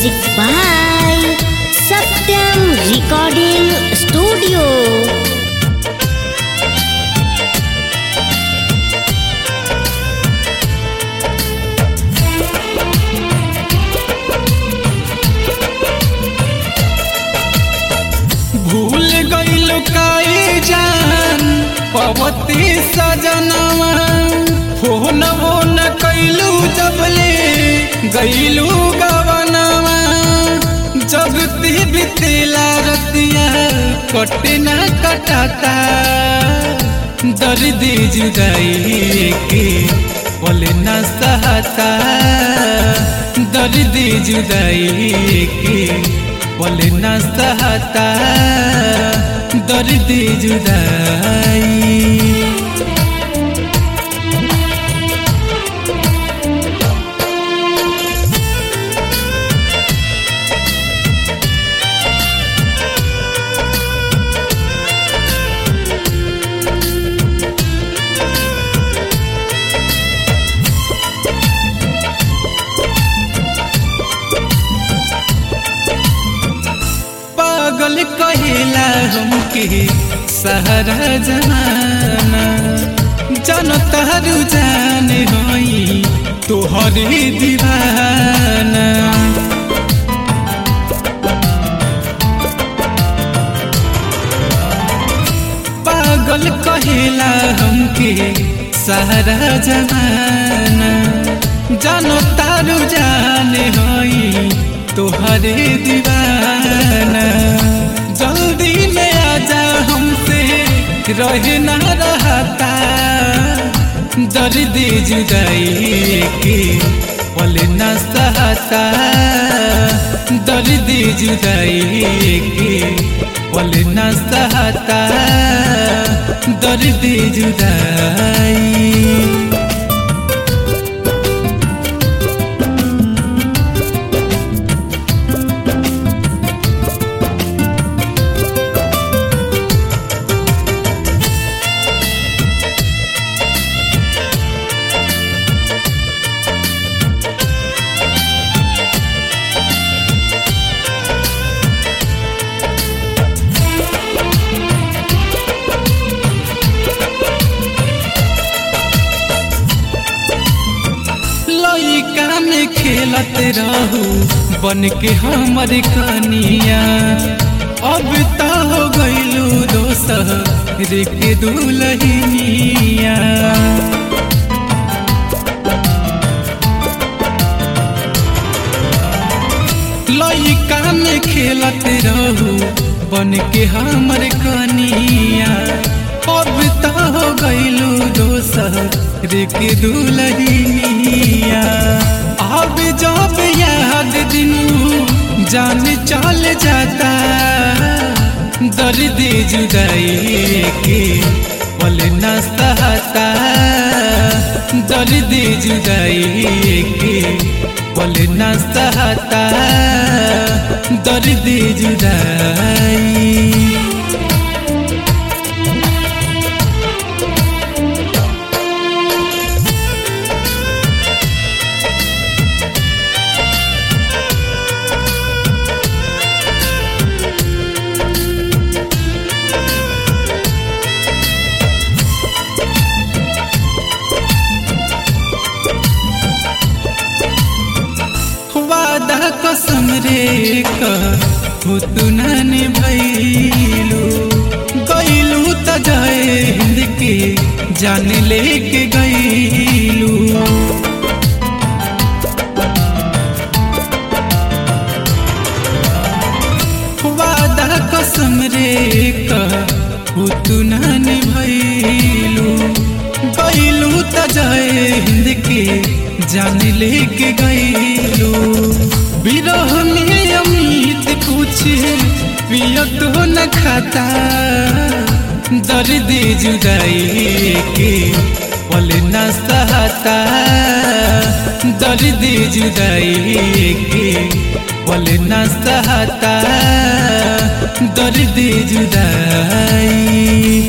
Music by Satyam Recording Studio. भूल गईलु काई जान पवती सजनवा फोन वो न कैलू जबले गईलू गवनवा जगती बितेला रतिया कटे न कटाता दर्द जुदाई के पल न सहता दर्द जुदाई के पल न सहता दर्द जुदाई पागल कहेला हमके सहरा जमाना जन तहरू जाने होई तोहरे दीवाना पागल कहेला हमके सहरा जमाना जानो तारू जाने होई तोहरे दीवाना जल्दी में आजा हमसे रहे ना रहता दर्द जुदाई के पल न सहता दर्द जुदाई के पल न सहता दर्द जुदाई लइका में खेलत रहू बन के हमर कनिया अब तो हो गईलू दोसर के दुलहिनिया लइका में खेलत रहू बन के हमर कनिया अब तो हो गईलू दोसर के दुलहिनिया अब जब याद दिनू जान चल जाता दर्द जुदाई के पल न सहता दर्द जुदाई के पल न सहता दर्द जुदाई वादा कसम रे हो तू नानी भैलू गईलू त जय हिंद के जान लेके गईलू वादा कसम रे हो तू नानी भैलू गईलू त जय हिंद के जान लेके गईलू विरह में अमित कुछ पियत हो न खाता दर्द जुदाई के पल न सहता दर्द जुदाई के पल न सहता दर्द जुदाई